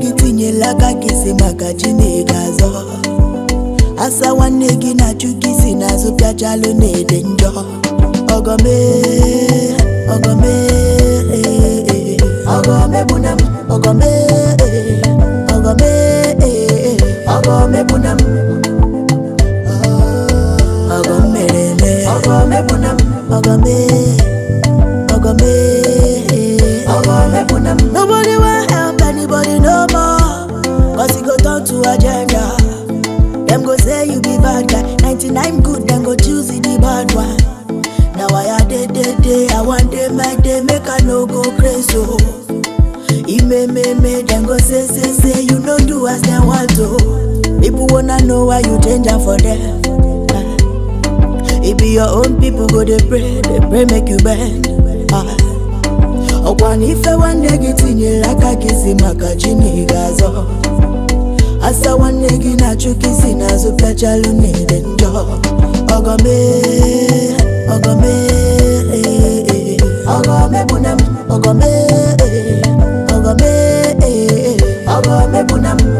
gị tinyela aka gị si maka Chineke azọ asa nwanne gị na-achụ gị si n'azụ pịachalụ na-ede njọ ọgọme ọgọme ọgọme bụ na m ọgọme ọgọme ọgọme bụ na m ọgọm mere eme ọgọme bụ na m ọgọme ọgọme ọgọme bụ na m nobody wan help anybody no more cause e go turn to agenda dem go say you be bad guy 99 good dem go choose the bad one na why i dey dey dey i wan dey my day make i no go crazy o imememe dem go say say say you no do as dem want to people wanna know why you change am for dem e be your own people go dey pray dey pray make you bend Ah. ọkwa na ife nwanne gị tinyere aka gị si maka Chineke azọ asa nwanne gị na-achụ gị si n'azụ pịachalụ na-ede njọ ọgọme ọgọme ọgọme bụ na m ọgọme ọgọme ọgọme bụ na m